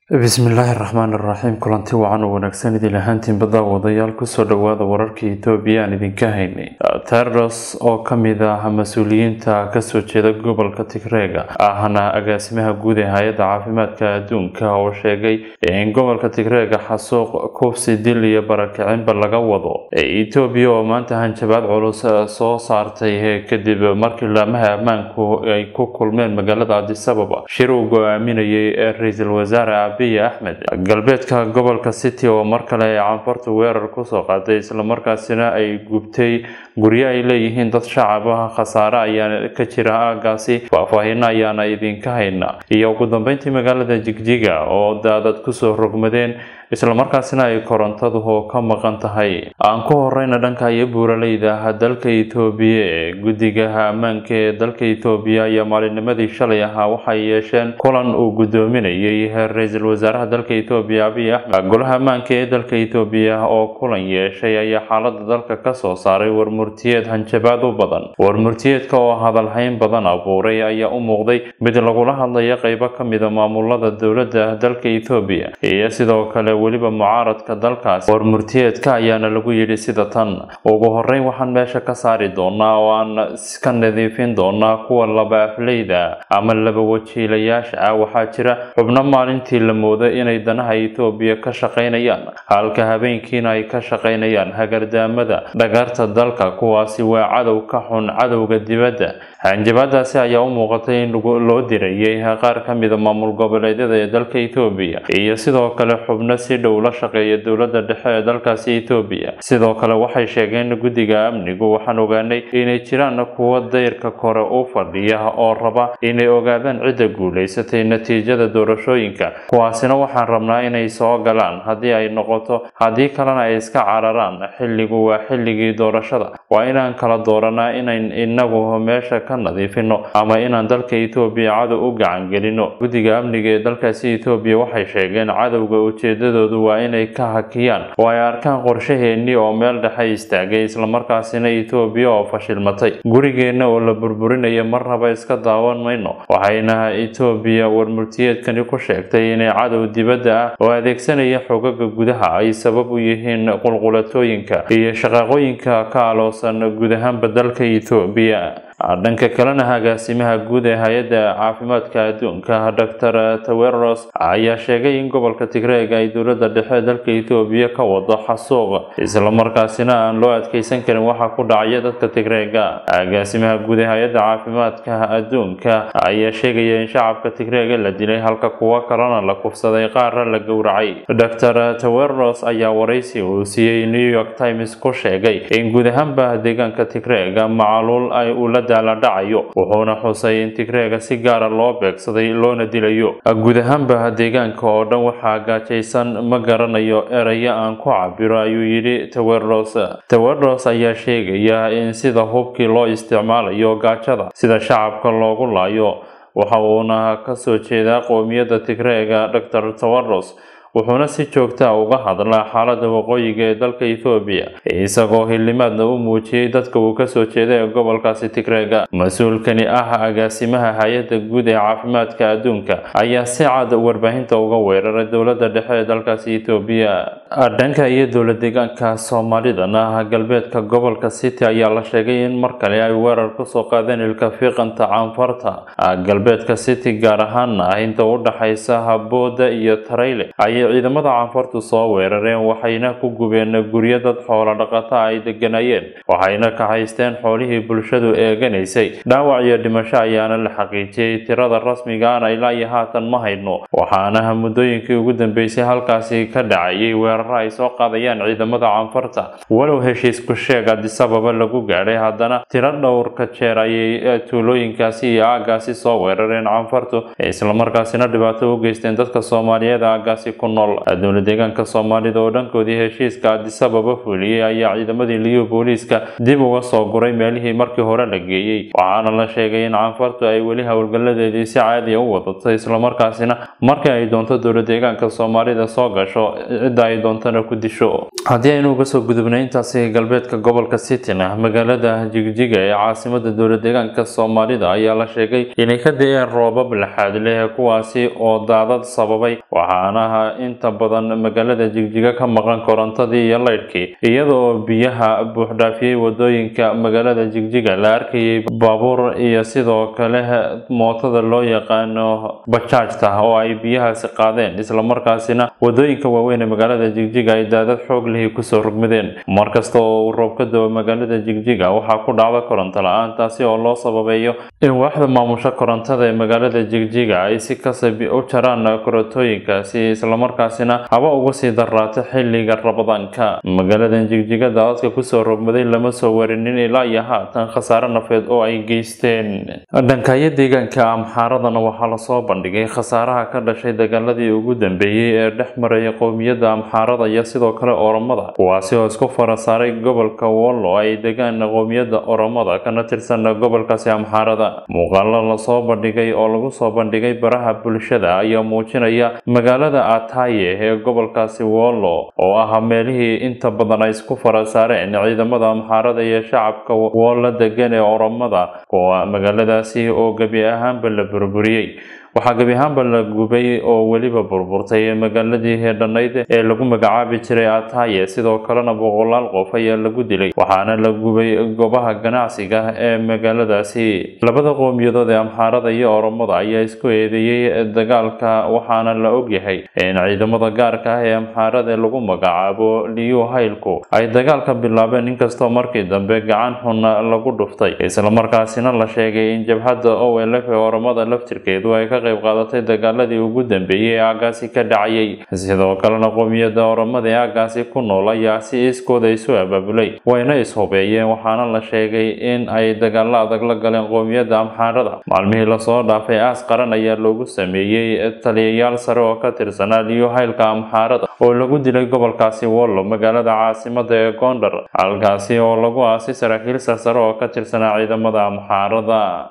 bismillaahi raxmaan iraxiim kulanti wacan oo wanaagsan idin ahaantiin badda wadayaal kusoo dhawaada wararka etoobiya aan idinka haynay terros oo kamid ah mas-uuliyiinta kasoo jeeda gobolka tigreega ahna agaasimaha guud ee hay-adda caafimaadka adduunka oo sheegay in gobolka tigreega xasuuq kufsi dil iyo barakicinba laga wado etoobiya oo maanta hanjabaad culus soo saartay kadib markii laamaha ammaanku ay ku kulmeen magaalada adisababa shir uu go-aaminayay ra-iisul wasaare abiy axmed galbeedka gobolka city oo mar kale ay canfartu weerar kusoo qaaday islamarkaasina ay gubtay guryo ay leeyihiin dad shacab ah khasaare ayaa ka jira aagaasi faahfaahino ayaana idinka hayna iyo ugu dambeyntii magaalada jigjiga oo daadad kusoo rogmadeen islamarkaasina ay korontadu ka maqan tahay aan ku horeyna dhanka iyo buuraleyda dalka etoobiya ee guddigaha ammaanka ee dalka etoobiya ayaa maalinimadii shalay ahaa waxay yeesheen kulan uu gudoominayay ra-iisul wasaaraha dalka etoobiya abiy axmed golaha ammaanka ee dalka etoobiya oo kulan yeeshay ayaa xaalada dalka kasoo saaray warmurtiyeed hanjabaad u badan warmurtiyeedka oo hadalhayn badan abuuray ayaa u muuqday mid lagula hadlayo qeybo kamida maamulada dowladda dalka etoobiya iyo sidoo kale weliba mucaaradka dalkaas warmurtiyeedka ayaana lagu yidhi sida tan ugu horeyn waxaan meesha ka saari doonaa oo aan ka nadiifin doonaa kuwa laba afleyda ama laba wajiilayaasha ah waxaa jira xubno maalintii la moodo inay danaha etoobiya ka shaqaynayaan halka habeenkiina ay ka shaqaynayaan hagardaamada dhagarta dalka kuwaasi waa cadow ka xun cadowga dibadda hanjabaadaasi ayaa u muuqatay in loo dirayay qaar ka mida maamul goboleedyada ee dalka etoobiya iyo sidoo kale xubno si dhow la shaqeeya dowladda dhexe ee dalkaasi etoobiya sidoo kale waxay sheegeen guddiga amnigu waxaan ogaanay inay jiraan kuwo dayrka kore u fadhiya oo raba inay ogaadaan cidda guulaysatay natiijada doorashooyinka kuwaasina waxaan rabnaa inay soo galaan haddii ay noqoto haddii kalena ay iska cararaan xilligu waa xilligii doorashada waa inaan kala dooranaa inayn inagu meesha ka nadiifino ama inaan dalka etoobiya cadow u gacan gelino guddiga amniga ee dalkaasi etoobiya waxay sheegeen cadowga ujeedadoodu waa inay ka hakiyaan oo ay arkaan qorshaheennii oo meel dhexe istaagay islamarkaasina etoobiya oo fashilmatay gurigeenna oo la burburinaya marnaba iska daawan mayno waxayna etoobiya warmurtiyeedkani ku sheegtay inay cadow dibadda ah oo adeegsanaya xogaga gudaha ay sabab u yihiin qulqulatooyinka iyo shaqaaqooyinka ka aloosan guud ahaanba dalka etoobiya dhanka kalena agaasimaha guud ee hay-adda caafimaadka adduunka dor taweros ayaa sheegay in gobolka tigreeg ay dowladda dhexe dalka etoobiya ka wado xasuuq islamarkaasina aan loo adkeysan karin waxa ku dhacaya dadka tigreega agaasimaha guud ee hay-adda caafimaadka adduunka ayaa sheegaya in shacabka tigreega la dilay halka kuwo kalena la kufsaday qaarna la gowracay dor taweros ayaa waraysi uu siiyey new york times ku sheegay in guud ahaanba deegaanka tigreega macaluul ay ula dhacayo wuxuuna xusay in tigreega si gaara loo beegsaday loona dilayo guud ahaanba deegaanka oo dhan waxaa gaajaysan ma garanayo erayo aan ku cabiro ayuu yidhi taweros taweros ayaa sheegaya in sida hubkii loo isticmaalayo gaajada sida shacabka loogu laayo waxa uuna kasoo jeedaa qowmiyadda tigreega dor taweros wuxuuna si joogtaa uga hadlaa xaalada waqooyiga ee dalka etoobiya isagoo xildhimaadna u muujiyey dadka uu kasoo jeeda ee gobolkaasi tigreega mas-uulkani ah agaasimaha hay-adda guud ee caafimaadka adduunka ayaa si cad warbaahinta uga weeraray dowladda dhexe ee dalkaasi etoobiya dhanka iyo dowla deegaanka soomaalidana galbeedka gobolka city ayaa la sheegay in mar kale ay weerar kusoo qaadeen ilka fiiqanta caanfarta galbeedka city gaar ahaana inta u dhaxaysa habooda iyo tarayle ciidamada canfartu soo weerareen waxayna ku gubeen guryo dad xoolo dhaqata ay deganayeen waxayna kaxaysteen xoolihii bulshadu eeganaysay dhaawac iyo dhimasho ayaana la xaqiijiyey tirada rasmigaana ilaa iyo haatan ma hayno waxaana muddooyinkii ugu dambeysay halkaasi ka dhacayay weeraro ay soo qaadayaan ciidamada canfarta walow heshiisku sheeg adisababa lagu gaadhay haddana tiro dhowrka jeer ayay tuulooyinkaasi iyo aagaasi soo weerareen canfartu islamarkaasina dhibaato u geysteen dadka soomaaliyeed aagaasi ku nool dowla deegaanka soomaalida oo dhankoodii heshiiska adisababa fuliyey ayaa ciidamadii liyo booliiska dib uga soo guray meelihii markii hore la geeyey waxaana la sheegay in canfartu ay weli howlgaladeedii si caadiya u wadato islamarkaasina markii ay doonto dowla deegaanka soomaalida soo gasho cidda ay doontana ku disho haddii aynu uga soo gudubnay intaasi galbeedka gobolka sitina magaalada jigjiga ee caasimada dowlad deegaanka soomaalida ayaa la sheegay inay ka da-een roobab laxaad leh kuwaasi oo daadad sababay waxaana inta badan magaalada jigjiga ka maqan korontadii iyo laydhkii iyadoo biyaha buuxdhaafiyey wadooyinka magaalada jigjiga la arkayay baabuur iyo sidoo kale mootada loo yaqaano bajaajta oo ay biyahaasi qaadeen islamarkaasina wadooyinka waaweyn ee magaalada jigjiga ay daadad xoog lihi kusoo rogmadeen markasta oo uu roob ka dao magaalada jigjiga waxaa ku dhacda koronto la-aan taasi oo loo sababeeyo in waaxda maamusha korontada ee magaalada jigjiga ay si kasab u jaraan korotooyinkaasi islamarkaasina haba uga sii daraato xilliga rabadaanka magaaladan jigjiga daadadka kusoo rogmaday lama soo warinin ilaa iyo haatan khasaare nafeed oo ay geysteen dhankaayo deegaanka amxaaradana waxaa lasoo bandhigay khasaaraha ka dhashay dagaaladii ugu dambeeyey ee dhex maraya qowmiyadda amxaarada iyo sidoo kale oromada kuwaasi oo isku fara saaray gobolka wollo ay degaan qowmiyadda oromada kana tirsan gobolkaasi amxaarada muuqaalo lasoo bandhigay oo lagu soo bandhigay baraha bulshada ayaa muujinaya magaalada ataye ee gobolkaasi wollo oo ah meelihii inta badan ay isku fara saareen ciidamada amxaarada iyo shacabka wollo degan ee oromada kuwa magaaladaasi oo gebi ahaanba la burburiyey waxaa gebi ahaanba la gubay oo weliba burburtay magaaladii heedhanayd ee lagu magacaabi jiray ataye sidoo kalena boqolaal qof ayaa lagu dilay waxaana la gubay goobaha ganacsiga ee magaaladaasi labada qowmiyadood ee amxaarada iyo oromada ayaa isku eedeeyey dagaalka waxaana la ogyahay in ciidamada gaarka ah ee amxaarada lagu magacaabo liyu haylku ay dagaalka bilaabeen inkastoo markii dambe gacan xun lagu dhuftay islamarkaasina la sheegay in jabhadda olf ee oromada laftirkeedu ay ka qayb qaadatay dagaaladii ugu dambeeyey ee aagaasi ka dhacayay sidoo kalena qowmiyadda oromada ee aagaasi ku nool ayaa si iskooda isu abaabulay wayna ishubeeyeen waxaana la sheegay in ay dagaalo adag la galeen qowmiyadda amxaarada maalmihii lasoo dhaafay aas qaran ayaa loogu sameeyey taliyayaal sare oo ka tirsanaa liyo haylka amxaarada oo lagu dilay gobolkaasi wollo magaalada caasimada ee gondar halkaasi oo lagu aasay saraakiil sarsare oo ka tirsanaa ciidamada amxaarada